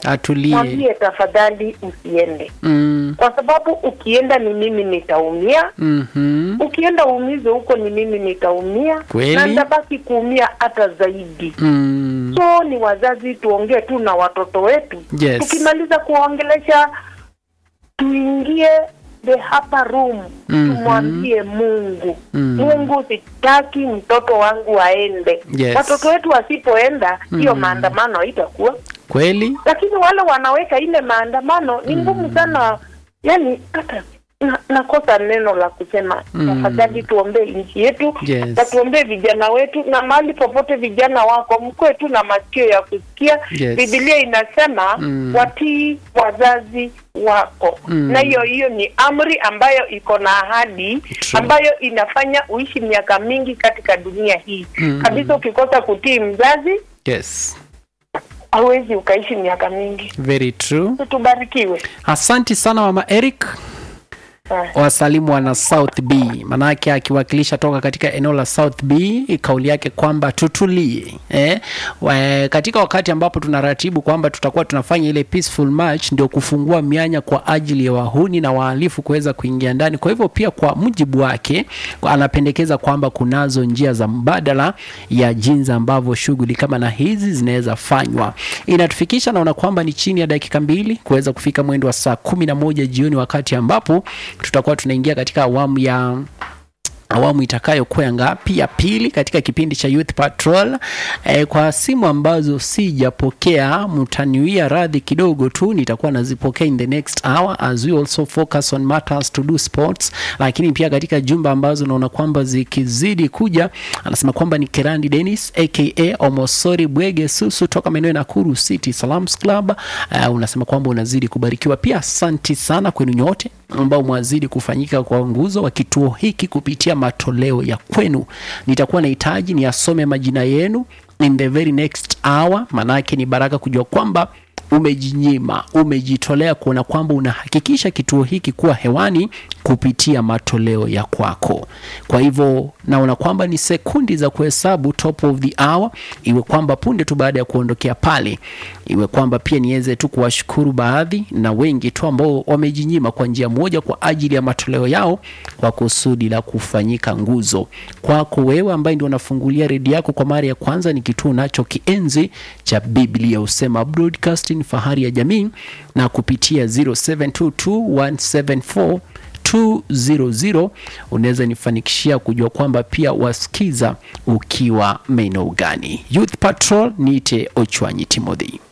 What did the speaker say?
atulie mwambie tafadhali usiende mm. kwa sababu ukienda ni mimi nitaumia mhm. ukienda uumize huko ni mimi nitaumia Kweli. na nitabaki kuumia hata zaidi Mm. so ni wazazi tuongee tu na watoto wetu Yes. tukimaliza kuwaongelesha tuingie the upper room Mhm. tumwambie mungu Mhm. mungu sitaki mtoto wangu aende Yes. watoto wetu wasipoenda hiyo Mhm. maandamano haitakuwa kweli lakini wale wanaweka ile maandamano ni ngumu sana yani hata na- nakosa neno la kusema Mm. tafadhali tuombee nchi yetu Yes. na tuombee vijana wetu na mahali popote vijana wako mkwe tu na masikio ya kusikia Yes. bibilia inasema Mm. watii wazazi wako Mm. na hiyo hiyo ni amri ambayo iko na ahadi True. ambayo inafanya uishi miaka mingi katika dunia hii Mm. kabisa ukikosa kutii mzazi yes hauwezi ukaishi miaka mingi very true tubarikiwe asanti sana mama eric Ah. wasalimu wana south b manake akiwakilisha toka katika eneo la south b kauli yake kwamba tutulie eh? Wa, katika wakati ambapo tunaratibu kwamba tutakuwa tunafanya ile peaceful march ndio kufungua mianya kwa ajili ya wahuni na wahalifu kuweza kuingia ndani kwa hivyo pia kwa mujibu wake anapendekeza kwamba kunazo njia za mbadala ya jinsi ambavyo shughuli kama na hizi zinaweza fanywa inatufikisha naona kwamba ni chini ya dakika mbili kuweza kufika mwendo wa saa kumi na moja jioni wakati ambapo tutakuwa tunaingia katika awamu ya awamu itakayokuwa ya ngapi ya pili katika kipindi cha youth patrol e, kwa simu ambazo sijapokea mtaniwia radhi kidogo tu nitakuwa nazipokea in the next hour as we also focus on matters to do sports lakini pia katika jumba ambazo naona kwamba zikizidi kuja anasema kwamba ni kerandi denis aka omosori bwege susu toka maeneo ya nakuru city salams club uh, unasema kwamba unazidi kubarikiwa pia asanti sana kwenu nyote ambao mwazidi kufanyika kwa nguzo wa kituo hiki kupitia matoleo ya kwenu nitakuwa nahitaji niasome majina yenu in the very next hour maanake ni baraka kujua kwamba umejinyima umejitolea kuona kwamba unahakikisha kituo hiki kuwa hewani kupitia matoleo ya kwako kwa hivyo naona kwamba ni sekundi za kuhesabu top of the hour iwe kwamba punde tu baada ya kuondokea pale iwe kwamba pia niweze tu kuwashukuru baadhi na wengi tu ambao wamejinyima kwa njia moja kwa ajili ya matoleo yao kwa kusudi la kufanyika nguzo kwako wewe ambaye ndio unafungulia redio yako kwa mara ya kwanza ni kituo nacho kienzi cha biblia usema broadcasting fahari ya jamii na kupitia 0722174200 unaweza nifanikishia kujua kwamba pia wasikiza ukiwa maeneo gani youth patrol niite ochwanyi timothy